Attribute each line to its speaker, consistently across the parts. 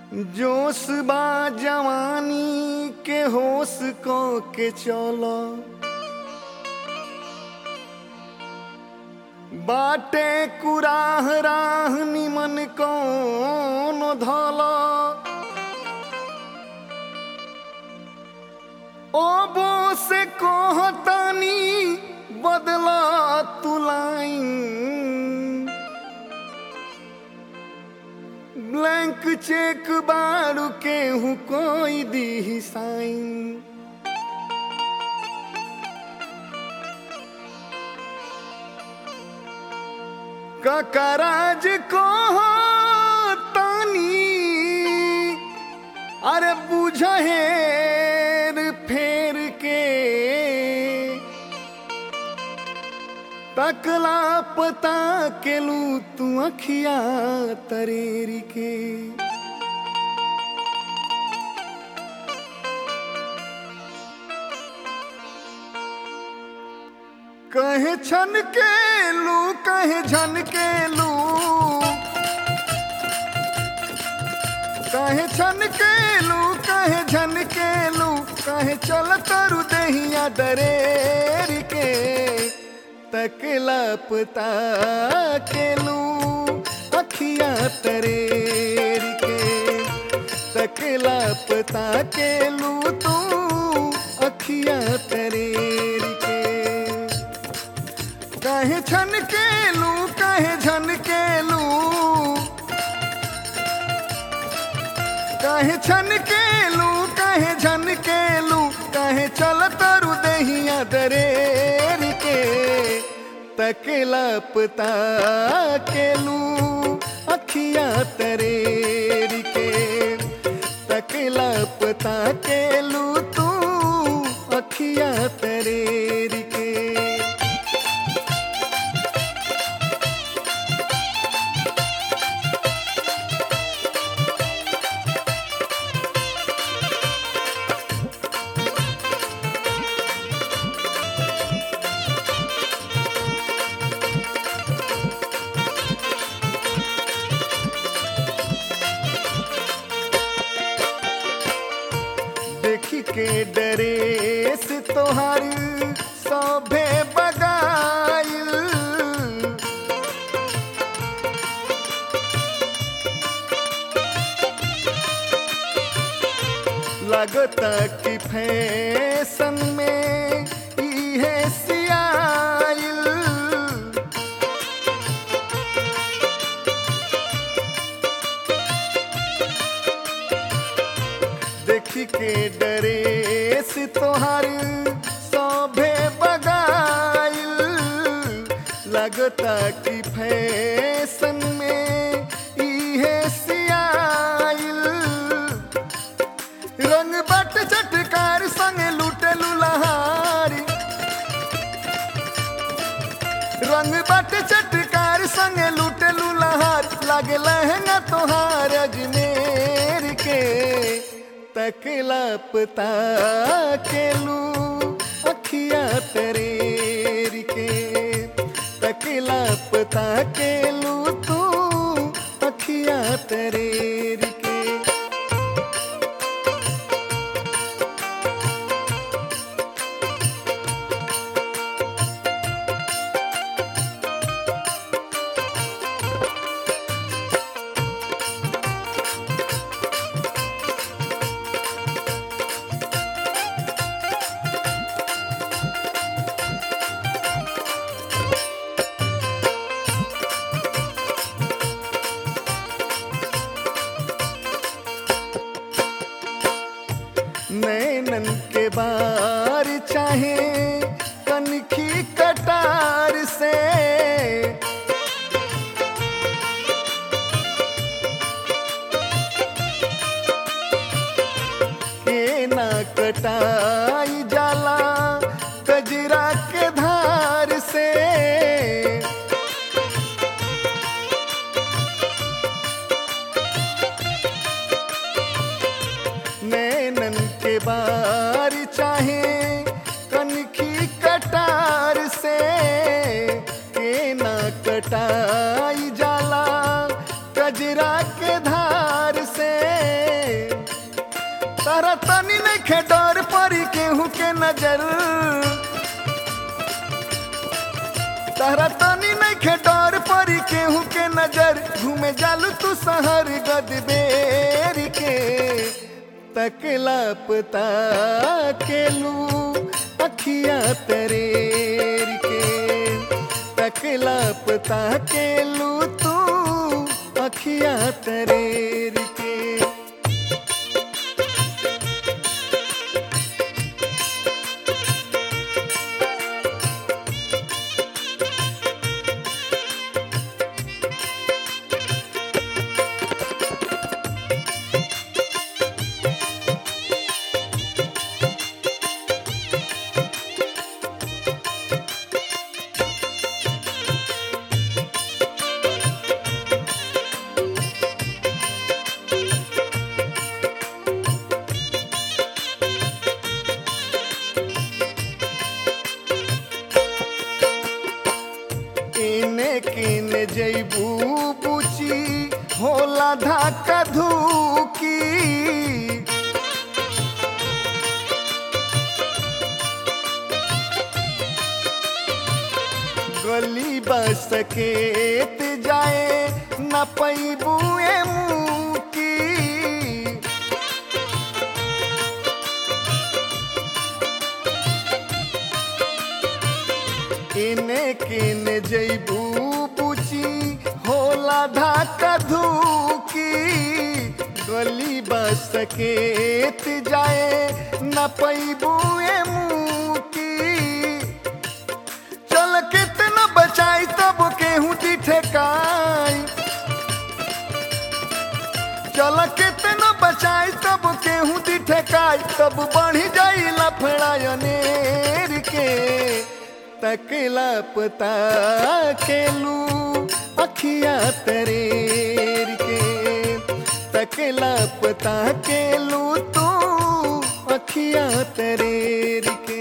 Speaker 1: जोश बा जवानी के होश को के चलो बाटे कुराह राह निमन कौन धलो ओबो से कोहतानी बदला तुलाइन ब्लैंक चेक बारू केहू कोई दी साइन ककराज को तानी अरे बुझहेर फेर के तकला पता केलू तू अखिया तरेरी के कहे छन के लू कहे झन के लू कहे छन के लू कहे झन के लू कहे चल तरु दहिया दरेर के तकला पता के लू अखिया तरेर के तकला पता के लू तू अखिया तरेर के कहे छन के लू कहे झन के लू कहे छन के लू कहे झन के लू कहे चल तरु दहिया दरेर के तकला पता के लू अखिया तरेर के तकला पता के लू तू अखिया तरेर के देखी के डरे से तोहार सभे बगाइल लगता कि फैशन में इहे सियाइल देखी के डरे से तोहार सभे बगाइल लगता कि फैशन में इहे सियाइल रंग बट चटकार संग लूटे लुलहारी रंग बट चटकार संग लूटे लुलहार लागे लहंगा तोहार अजमेर के तकला पता के लू अखिया तरेर के तकला पता के लू तू अखिया तरेर के नैनन के बार चाहे कनखी कटार से के ना कटाई जाला कजरा के धार से नैनन के बार चाहे कनखी कटार से के ना कटाई जाला कजरा के धार से नजर तहरा तनी नइखे डर परी केहू के नजर घूमे जालू तू शहर गदबेर के तकला पता केलू अखिया तरेर के तकला पता केलू तू अखिया तरेर के इने किने जैबू बुची होला धाका धूकी गली बस सकेत जाए न पैबू मुँह की इने किने जैबू बुची होला धाका धूकी गली बस सकेत जाए न पैबू मुँह की चल कितना बचाई तब केहू दी ठेकाई चल कितना बचाई तब केहू दी ठेकाई तब बढ़ी जाई लफड़ायनेर के तकला पता केलू अखिया तरेर के तकला पता केलू तू अखिया तरेर के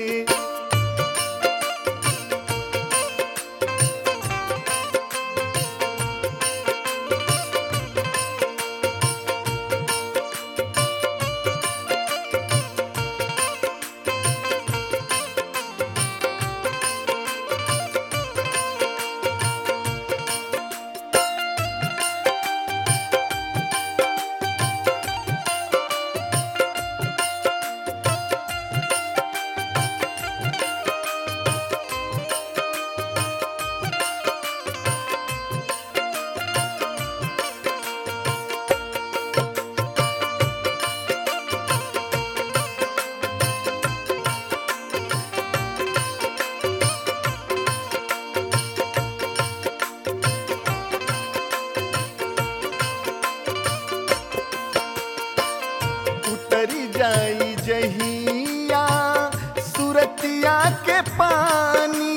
Speaker 1: उतरी जाई जहिया सुरतिया के पानी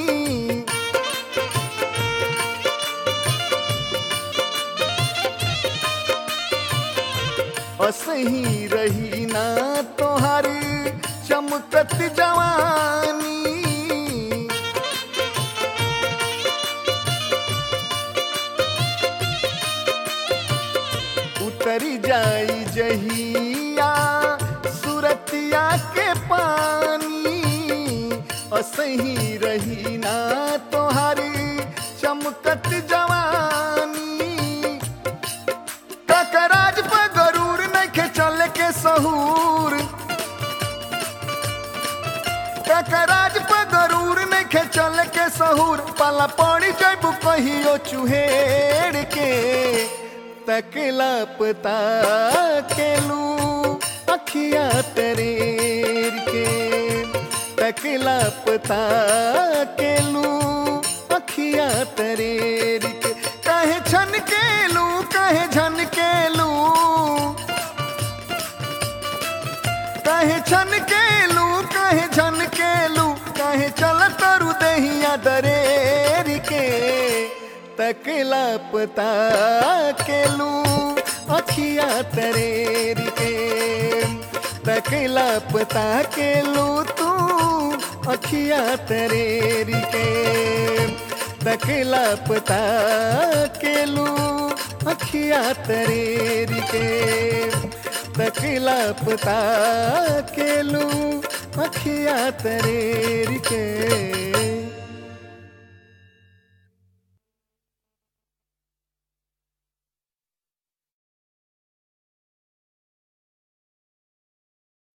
Speaker 1: असही रही ना तोहारी चमकत जवानी उतरी जाई जहिया सुरतिया के पानी असही रही ना तोहारी चमकत जवानी ककराज पर गरूर नइखे चले के सहूर ककराज पर गरूर नइखे चले के सहूर पाला पड़ी जैबू कहियो चुहेड़ के तकला पता केलू अखिया तरेर के तकला पता केलू अखिया तरेर के कहे छन केलू कहे झन केलू कहे छन केलू कहे झन केलू कहे चल तरु दहिया दरेर के तकला पता केलू अखिया तरेर के तकला पता केलू तू अखिया तरेर के तकला पता केलू अखिया तरेर के तकला पता केलू अखिया तरेर के